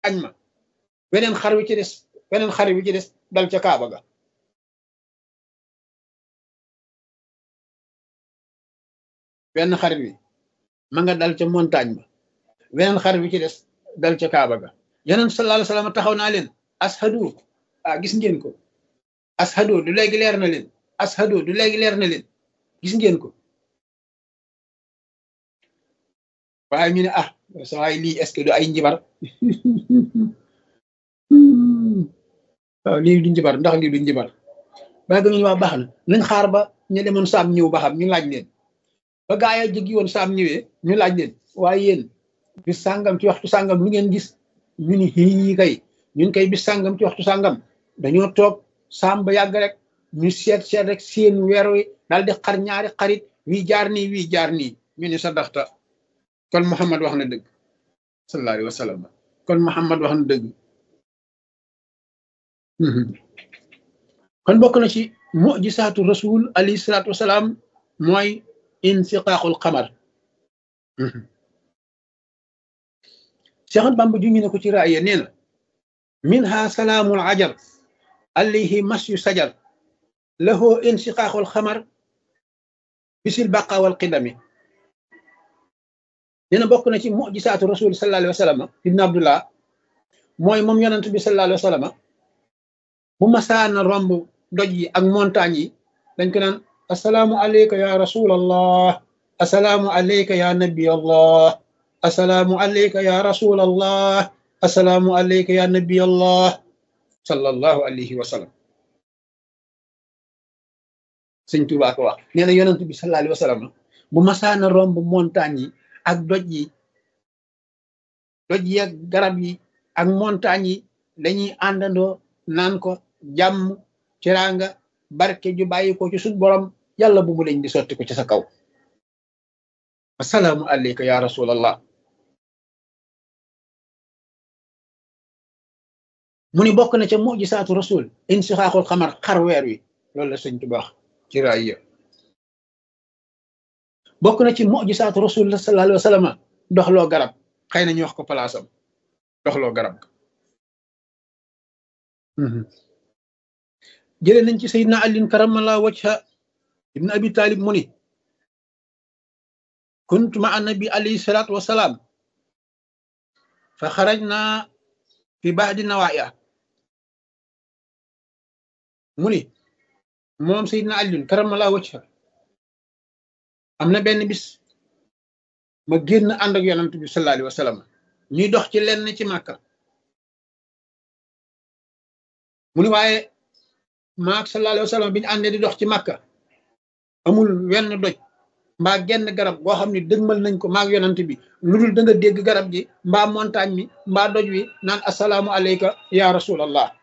añ ma weneen xar wi ci des weneen xar wi ci des dal ca kaaba ga wenn xarit wi ma nga dal ca montagne ba weneen xarit wi ci des dal ca kaaba ga yeneen sallallahu alayhi wasallam taxaw naa leen ashadu ah gis ngeen ko ashadu du léegi leer na leen ashadu du léegi leer na leen gis ngeen ko waaye ñu ne ah sa waay lii est-ce que du ay njibar waaw lii du njibar ndax lii du njibar waaye dañuy wax baax na nañ xaar ba ñu demoon saam ñëw ba xam ñu laaj leen ba gaa yi jógi woon saam ñëwee ñu laaj leen waaye yéen bis sàngam ci waxtu sàngam lu ngeen gis ñu ni xii kay ñun kay bis sàngam ci waxtu sàngam dañoo toog saam ba yàgg rek ñu seet seet rek seen weer wi daal di xar ñaari xarit wii jaar nii wii jaar nii ñu ni sa daxta kon Muhammad wax na dëgg sallallahu alayhi wa sallam kon Muhammad wax na dëgg kon bokk na ci mujisaatu rasul alayhi salaatu wasalaam mooy insiqaaqul xamar Seex Bamba ju ñu ne ko ci raaya nee na minha salaamul ajar alayhi masyu sajar lahu insiqaaqul xamar bisil baqa wal qidami nee na bokk na ci mujisaatu rasul sallallahu alayhi wa sallam ibn abdullah mooy moom yonent bi sallallahu alayhi wa sallam bu masaana romb doj yi ak montagne yi dañ ko naan asalaamu aleyka ya rasulallah asalaamu aleyka ya nabi allah asalaamu aleyka ya rasulallah asalaamu aleyka ya nabi allah sallallahu alayhi wa sallam sëñ Tuubaa ko wax nee na yonent bi sallallahu alayhi wa sallam bu masaana romb montagne yi ak doj yi doj yi ak garab yi ak montagne yi dañuy àndandoo naan ko jàmm teraanga barke ju bàyyi ko ci suñ borom yàlla bu mu leen di sotti ko ci sa kaw asalaamu aleyka ya rasulallah mu ni bokk na ca mujisaatu rasul insixaaxul xamar xar weer wi loolu la sëñ Tuubaa ci raaya bokk na ci mujisaatu rasul sallallahu alayhi wa sallam doxloo garab xëy na ñu wax ko palaasam doxloo garab jëlee nañ ci sayidna alin karamala wajha ibn abi talib mu ni kuntu ma annabi alayhi salatu wasalaam fa xarajna fi baadi nawaaya mu ni moom sayidna alin karamala wajha am na benn bis ma génn ànd ak yonant bi sallallahu alayhi wa sallam ñuy dox ci lenn ci màkka mu ni waaye maak sallallahu alayhi wa sallam bi ñu àndee di dox ci màkka amul wenn doj mbaa genn garab goo xam ne dëgmal nañ ko maak yonant bi lu dul da nga dégg garab gi mbaa montagne mi mbaa doj wi naan asalaamu aleyka ya rasulallah